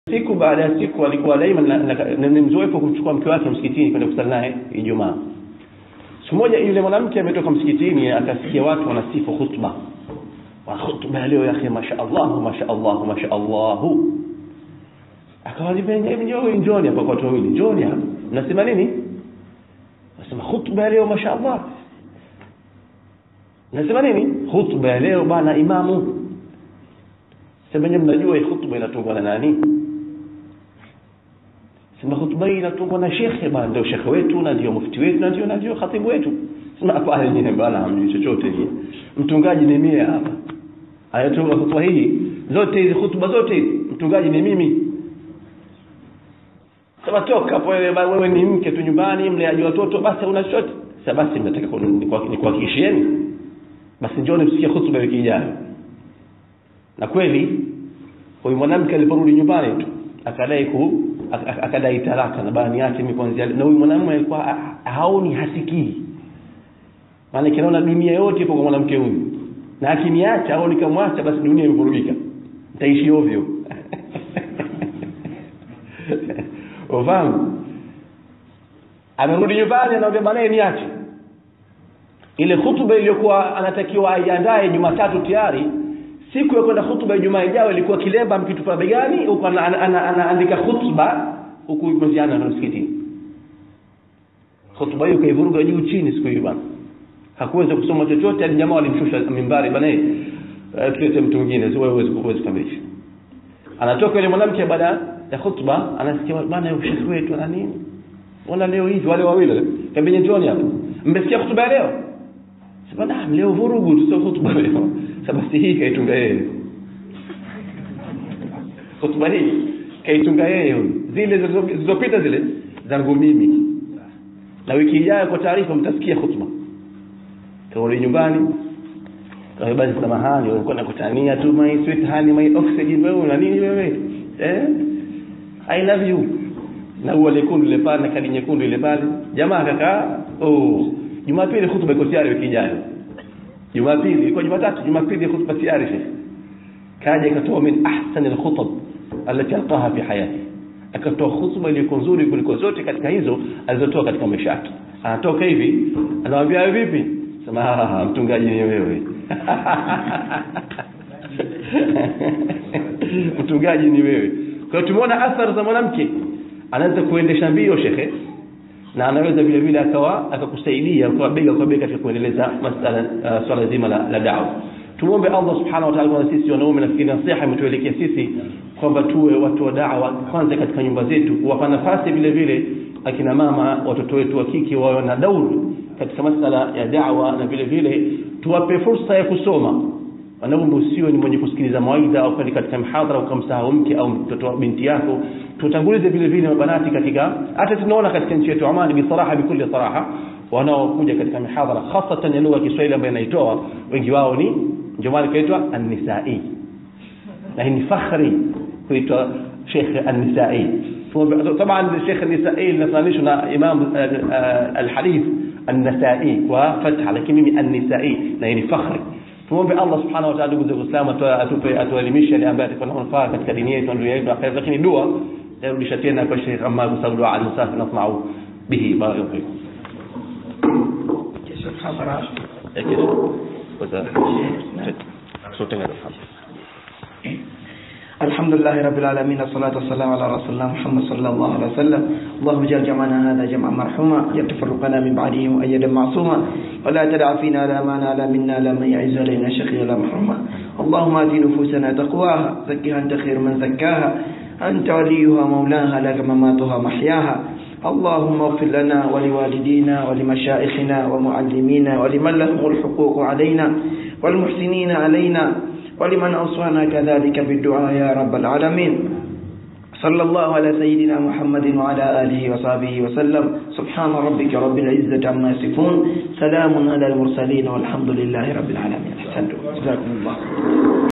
siku baada ya siku alikuwa daima na- na- na- ni mzoefu kumchukua mke wake msikitini kwenda kusali naye Ijumaa. Siku moja yule mwanamke ametoka msikitini akasikia watu wanasifu khutba. Wa khutba ya leo yake mashaallah mashaallah mashaallah. Akawaambia njoo njoni hapa kwa watu wawili. Njoni hapa. Mnasema nini? Nasema khutba ya leo mashaallah. Nasema nini? Khutba ya leo bana imamu. Sema nyinyi mnajua hii khutba inatungwa na nani? Sema khutba hii inatungwa na shekhe bana, ndio shekhe wetu na ndio mufti wetu na ndio na ndio khatibu wetu. Sema hapana nyinyi bana hamjui chochote nyinyi. Mtungaji ni mimi hapa. Ayatunga khutba hii zote hizi khutba zote hizi mtungaji ni mimi. Sema toka hapo wewe ba- wewe ni mke tu nyumbani mleaji watoto basi una chochote. Sasa basi mnataka nikuhakikishieni. Basi njoni msikie khutba wiki ijayo na kweli huyu mwanamke aliporudi nyumbani tu akadai ku ak- ak- akadai talaka na bani yake mimi kuanzia leo. na huyu mwanamume alikuwa ha- haoni hasikii maana kinaona dunia yote ipo kwa mwanamke huyu na akiniacha au nikamwacha basi dunia imevurugika nitaishi ovyo ufahamu amerudi nyumbani anaambia banaye niache ile hutuba iliyokuwa anatakiwa aiandae Jumatatu tayari siku ya kwenda hutuba ya Ijumaa ijayo ilikuwa kilemba mkitupa begani huko ana- ana- ana- anaandika hutuba huku mziana na msikitini hutuba hiyo kaivuruga juu chini siku hiyo bana hakuweza kusoma chochote hadi jamaa walimshusha mimbari bana eh eh, tulete mtu mwingine sio wewe huwezi huwezi kukamilisha anatoka yule mwanamke baada ya hutuba anasikia bana ushekhi wetu na nini Ona leo hivi wale wawili kabenye njoni hapa. Mmesikia hutuba ya leo? Sema naam leo vurugu tu sio hutuba leo. Sasa basi hii kaitunga yeye. Hutuba hii kaitunga yeye huyu. Zile zilizo- zilizopita zile zangu mimi. Na wiki ijayo kwa taarifa mtasikia hutuba. Karudi nyumbani. Kwa basi samahani ulikuwa nakutania tu my sweet honey my oxygen wewe una nini wewe? Eh? I love you na ua lekundu ile pale na kadi nyekundu ile pale jamaa akakaa oh jumapili hutuba iko tayari wiki ijayo jumapili ilikuwa jumatatu jumapili hutuba tayari shekhi kaja akatoa min ahsani alkhutab alati alqaha fi hayati akatoa hutuba iliyo nzuri kuliko zote katika hizo alizotoa katika maisha yake anatoka hivi anawaambia "Wewe vipi sema "Ah, mtungaji ni wewe mtungaji ni wewe kwa hiyo tumeona athari za mwanamke anaweza kuendesha mbio shekhe na anaweza vile vile akawa akakusaidia kwa bega kwa bega katika kuendeleza masala uh, swala zima la, la da'wa tumuombe Allah subhanahu wa ta'ala kwa sisi wanaume nafikiri nasiha imetuelekea sisi kwamba tuwe watu wa da'wa kwanza katika nyumba zetu kuwapa nafasi vile vile akina mama watoto wetu wa kike wawe na dauru katika masala ya da'wa na vile vile tuwape fursa ya kusoma wanaume usiwe ni mwenye kusikiliza mawaidha au kwenda katika mhadhara ukamsahau mke au mtoto wa binti yako tutangulize vile vile mabanati katika hata tunaona katika nchi yetu Oman bisaraha bikuli saraha wanaokuja katika mihadhara hasatan ya lugha ya Kiswahili ambayo inaitoa wengi wao ni ndio maana ikaitwa an-nisai na hii ni fakhri kuitwa Sheikh an-Nisai طبعا الشيخ النسائي لنفانيش امام الحديث النسائي وفتح لكن ميمي النسائي na hii ni fakhri tuombe Allah subhanahu wa ta'ala ndugu zangu Waislamu atupe atuelimishe yale ambayo atakuwa manufaa katika dini yetu na dunia yetu akhera lakini dua yarudisha tena kwa Sheikh Ammar kwa sababu dua al-musafi nasma'u bihi barakallahu fikum kesho hadhara kesho kwa sote ngado الحمد لله رب العالمين الصلاة والسلام على رسول الله محمد صلى الله عليه وسلم اللهم اجعل جمعنا هذا جمعا مرحوما اجعل تفرقنا من بعده مؤيدا معصوما ولا تدع فينا لا ما نال منا لا من يعز علينا شقيا لا محروما اللهم ات نفوسنا تقواها زكها انت خير من زكاها انت وليها مولاها لك مماتها محياها اللهم اغفر لنا ولوالدينا ولمشائخنا ومعلمينا ولمن لهم الحقوق علينا والمحسنين علينا ولمن أوصانا كذلك بالدعاء يا رب العالمين صلى الله على سيدنا محمد وعلى آله وصحبه وسلم سبحان ربك رب العزة عما يصفون سلام على المرسلين والحمد لله رب العالمين أحسنتم جزاكم الله